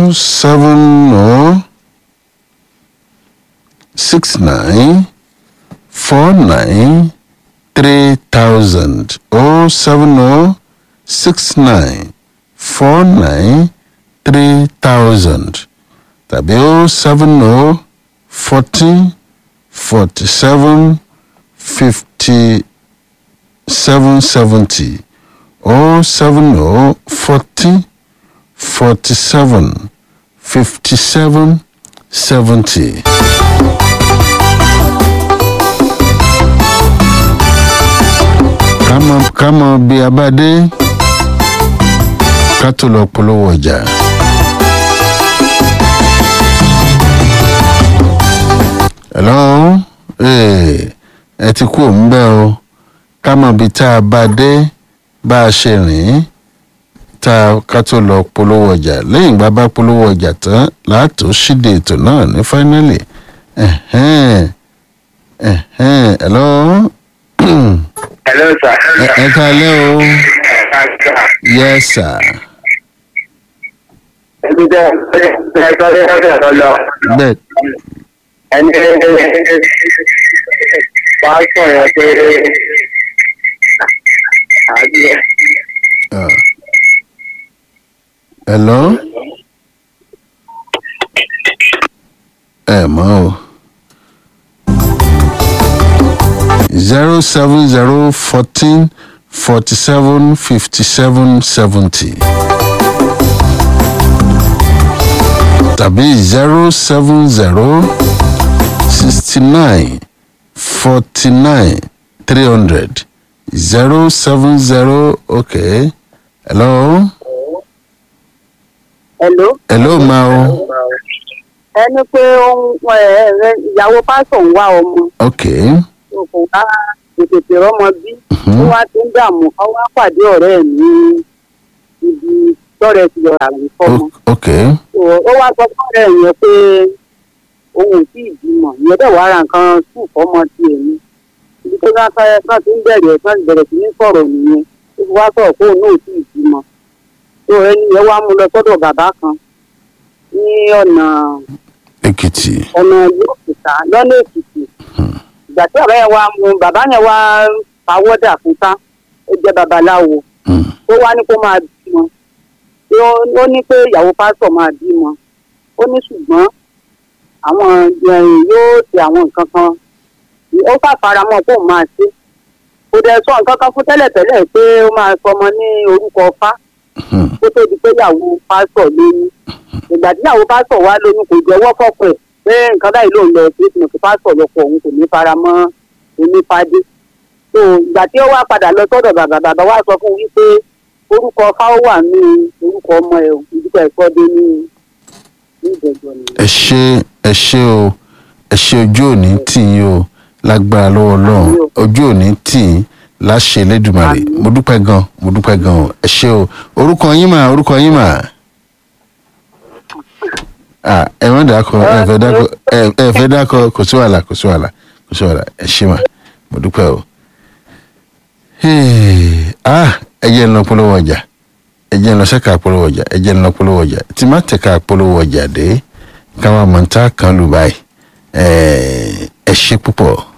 oh seven oh six nine four nine three thousand oh seven oh six nine four nine three thousand tàbí oh seven oh fourteen forty seven fifty seven seventy oh seven oh fourteen forty seven fifty seven seventy. ká mọ bí a bá dé ká tó lọ polówó ọjà. hello ẹ ti kú òun bẹ́ẹ̀ o ká mọ bí tá a bá dé bá a ṣe rìn tá a ká tó lọ polówó ọjà lẹ́yìn ìgbà bá polówó ọjà tán láàtò ṣíde ètò náà ní fáínálì hello. Hello, sir. ẹ káalẹ́ o yes sir Ẹbí tẹ́ ẹ sọ ní ọ̀sẹ̀ tó lọ. bẹ́ẹ̀ Ẹni pásítọ̀ yẹn pé àbí ah. hello ẹ mọ̀ o zero seven zero fourteen forty seven fifty seven seventy tàbí zero seven zero sixty nine forty nine three hundred zero seven zero okay hello Hello. hello ma o ẹni pé ohun ẹ ẹ ìyàwó pásọ̀ ń wá ọmọ okay kò wá tètè rọmọ bí Mhm. ó wá ti ń dààmú ó wá pàdé ọ̀rẹ́ ẹ̀ ní ibi tọ́rẹ̀ ti lọ ràwé fọmọ o- okay So, ó wá sọ fún ọ̀rẹ́ ẹ̀ yẹn pé òun ò tí ì bímọ ìyẹn dẹ̀ wá ra nǹkan sùn fọmọ tiẹ̀ ni ibi tó bá fẹ́ kán ti ń bẹ̀rẹ̀ kán ti bẹ̀rẹ̀ sí ní sọ̀rọ̀ nìyẹn ó fi wá sọ̀rọ̀ pé òun náà ò tí ì bímọ tó ẹni yẹn wá mú lọ sọ́dọ̀ bàbá kan ní ọ̀nà èkìtì ọ̀nà ìlú òkúta lọ́nà èkìtì ìgbà tí ọ̀rẹ́ yẹn wá mú bàbá yẹn wá pawọ́dà fún ká ó jẹ́ babaláwo Hmm. ó wá ní kó máa bímọ Pé ó- ó ní pé ìyàwó pásítọ̀ máa bímọ ó ní ṣùgbọ́n àwọn ẹ̀yìn yóò ṣe àwọn nǹkan kan ó fàfaramọ́ kó máa ṣe kò dẹ̀ sọ nǹkan kan fún tẹ́lẹ̀tẹ́lẹ̀ pé ó máa sọmọ ní orúkọ fá Hmm. kó tó di pé ìyàwó pásítọ̀ lóyún ìgbà tí ìyàwó pásítọ̀ wá lóyún kò jẹ́wọ́ fọ́pọ̀ ẹ̀ pé nǹkan báyìí ló ń lọ sí ìpinnu kí pásítọ̀ lọ́pọ̀ òun kò ní fara mọ́ onífádé tó ìgbà tí ó wá padà lọ sọ́dọ̀ bàbá bàbá wa sọ fún un wípé orúkọ fáwọ́ wà ní orúkọ ọmọ ẹ̀ ìdúpọ̀ ẹ̀kọ́ dé ní ní ìjẹ̀jọ́ ni. ẹ ṣe ẹ ṣe o ẹ ṣe ojú òní tì yín o lágbára lọ́wọ́ ọlọ́run ojú òní tì yín láṣẹ lẹ́dùmarè mo dúpẹ́ gan mo dúpẹ́ gan o ẹ ṣe o orúkọ yín mà orúkọ yín mà ah ẹ má dákọ ẹ fẹ́ dákọ ẹ ẹ fẹ́ dákọ kò sí wàhálà kò sí wàhálà kò sí wàhálà ẹ ṣe mà mo dúpẹ́ o Hey, ah ẹ jẹ́ ń lọ polówó ọjà ẹ jẹ́ ń lọ sẹ́ka polówó ọjà ẹ jẹ́ ń lọ polówó ọjà tí má tẹ̀ka polówó ọjà dé káwa mọ̀ntá kan lù báyìí ẹ ẹ ṣe púpọ̀.